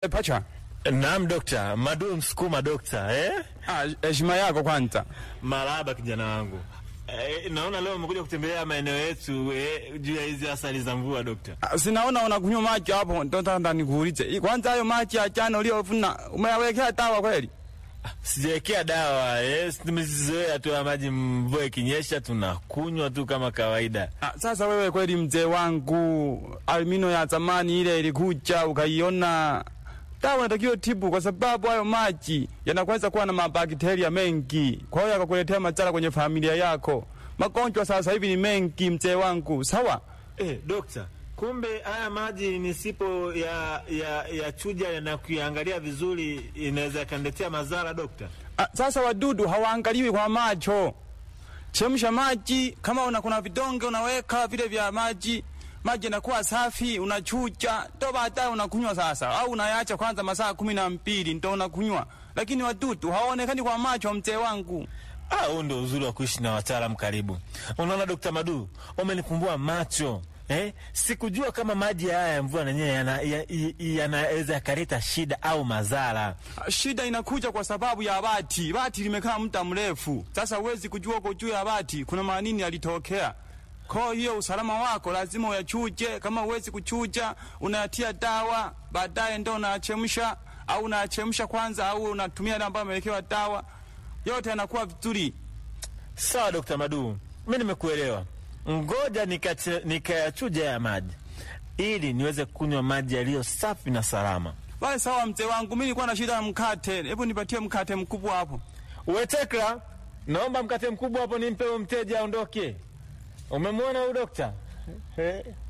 E, pacha Naam dokta, Madu Msukuma dokta, eh? Ah, heshima yako kwanza. Marahaba kijana wangu. Eh, naona leo umekuja kutembelea maeneo yetu eh, juu ya hizi asali za mvua dokta. Ah, sinaona unakunywa maji hapo, ndo nataka nikuulize. Hii Kwanza hayo maji ya jana uliyovuna umeyawekea dawa kweli? Sijawekea dawa eh, tumezoea tu ya maji, mvua ikinyesha tunakunywa tu kama kawaida. Ah, sasa wewe kweli mzee wangu, almino ya zamani ile ilikuja ukaiona dawa inatakiwa tibu, kwa sababu hayo maji yanaweza kuwa na mabakteria mengi, kwa hiyo yakakuletea madhara kwenye familia yako. Magonjwa sasa hivi ni mengi mzee wangu, sawa? Eh, dokta, kumbe haya maji nisipo ya ya, ya chuja na kuiangalia vizuri inaweza yakaniletea madhara dokta. Ah, sasa wadudu hawaangaliwi kwa macho. Chemsha maji, kama una kuna vidonge unaweka vile vya maji, maji yanakuwa safi, unachuja, ndo baadaye unakunywa sasa, au unayaacha kwanza masaa kumi na mbili ndo unakunywa. Lakini wadudu hawaonekani kwa macho, mzee wangu. Ah, huu ndio uzuri wa kuishi na wataalamu karibu. Unaona Dokta Madu, umenifumbua macho eh? Sikujua kama maji haya ya mvua nenyewe yanaweza ya, ya, yanaweza yakaleta shida au madhara. Ah, Shida inakuja kwa sababu ya bati. Bati limekaa muda mrefu, sasa huwezi kujua uko juu ya bati kuna manini yalitokea. Kwa hiyo usalama wako lazima uyachuje. Kama huwezi kuchuja, unayatia dawa, baadaye ndo unachemsha, au unachemsha kwanza, au unatumia ile ambayo amewekewa dawa. Yote yanakuwa vizuri. Sawa Dokta Madu, mi nimekuelewa. Ngoja nikache- nikayachuja ya maji ili niweze kunywa maji yaliyo safi na salama. Basi sawa, mzee wangu, mimi nilikuwa na shida ya mkate. Hebu nipatie mkate mkubwa hapo. Wetekla, naomba mkate mkubwa hapo nimpe huyo mteja aondoke. Umemwona huyu dokta? Eh,